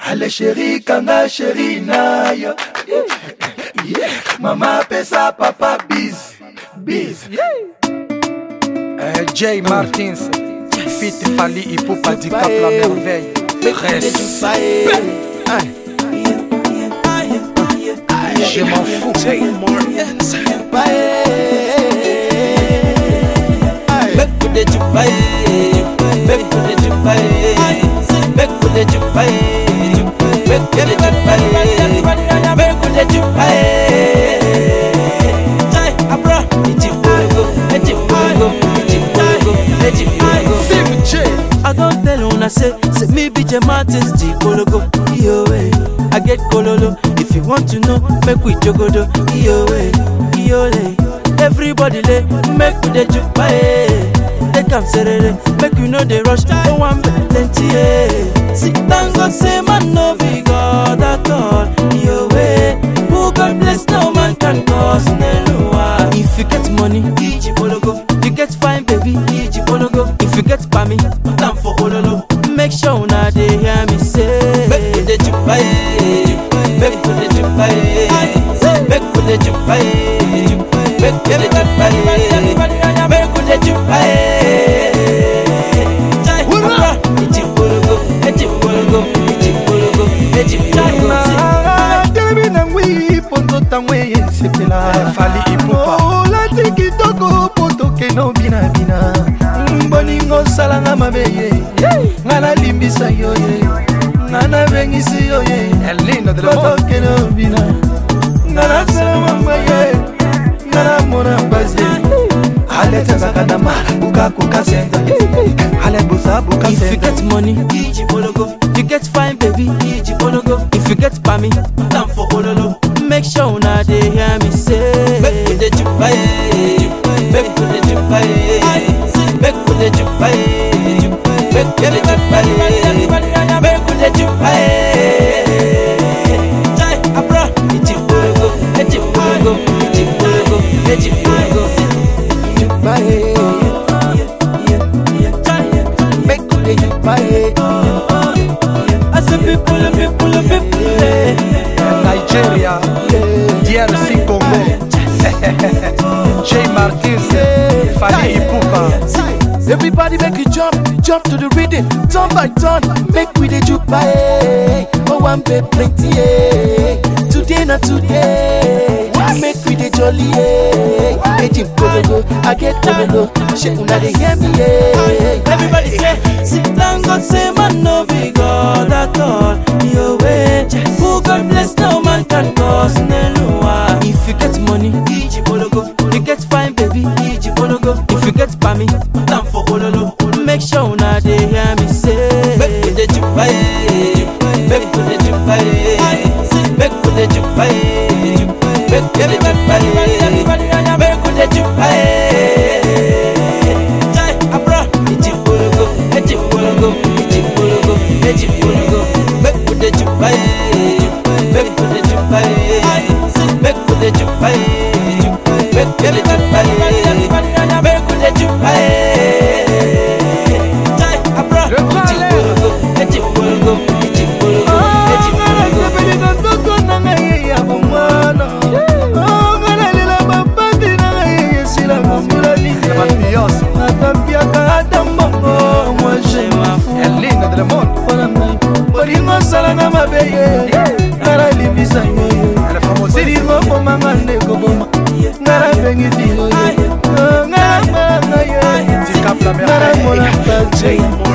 ale sheri kanga sheri na yo mama apesa papa bis bis Euh, Jay Martins, Fit Fali Ipupa du Cap La Merveille. Respect. Je m'en fous. Jay Martins. Make for the jupai, make for the jupai, make for the jupai, make for the jupai, make for the jupai. Jai abra, iti urigo, iti urigo, iti urigo, iti urigo. Sim J. I don't tell una say, say me be J Martins G Kologo, yo eh. I get kololo, if you want to know, make we jogodo, yo eh, yo eh. Everybody lay, make we dey jupa eh. Take am serere, make you know they rush, no one plenty eh. Sit down, God say man no be God at all, yo eh. Who God bless, no man can cause Nelua. If you get money, Iji Kologo. You get fine, baby, Iji Kologo. If you get pami, time for Ololo. Make sure una dey hear me say. Make we dey jupa eh, make we dey jupa eh, make we dey jupa eh, make we dey jupa eh, make we dey jupa eh. Jai, Abra, Iji Kologo, Iji Kologo, Iji Kologo, Iji Kologo. telemi na ngwi mpo nzota ngo esepela Fali Ipupa. olati kitoko mpo tokeno binabina boningo osalanga mabe ye nga nalimbisa yo ye nga nabengisi yo ye El lindo del mundo. tokeno bina nga nasala mama ye nga namona basi ale tenzaka na ma bukakuka senza ale busa buka If you senza get money, Iji Bologo. You get fine, baby, Iji Bologo. If you get pami, time for Ololo. Make sure una dey hear me say. Make we dey jupa eh, make we dey jupa eh, make we dey jupa eh, make we dey jupa eh, make we dey jupa eh. Jai abra, Iji Bologo, Iji Bologo, Iji Bologo, Iji Bologo. Jupae, make we dey jupae. I say people, people, people. eh. Nigeria, DRC Congo. Jay Martins, Fali Ipupa. Everybody make you jump, jump to the rhythm, turn by turn, make we dey jupae. Oh, one pay plenty, eh. Today not today, make we dey jolly, eh. Ejim kologo, I get kologo, she una dey hear me, eh. Everybody say, sit down, God say, man, no be God at all. Your way, who God bless, no man can cause Nelua. If you get money, Iji Bologo. You get fine, baby, Iji Bologo. If you get pami, time for Ololo. Make sure una dey hear me say. Make we dey jupa eh, make we dey jupa eh, make we dey jupa eh, make we dey jupa eh, make we dey jupa eh. Jai abra, Iji Bologo, Iji Bologo, Iji Bologo, Iji Bologo. Make we dey jupa eh, make we dey jupa eh, make we dey jupa eh, make we dey jupa eh, make we dey jupa eh. Jai abra, Iji Bologo, Iji Bologo, Iji Bologo, Iji Bologo. sepelisa nzoto na ngai ya bomwana nganalela bapati na ngai esila mosula Mafioso. natampiaka ata mbongo moi je mafu El lindo del mundo. mpona ngai olingo osalanga mabe ye nga nalimbisa yo ye El famosísimo. silingo bomanga ndeko boma nga nabengisi yo ye nga namanga ye Du Cap La nga namona Merveille. baje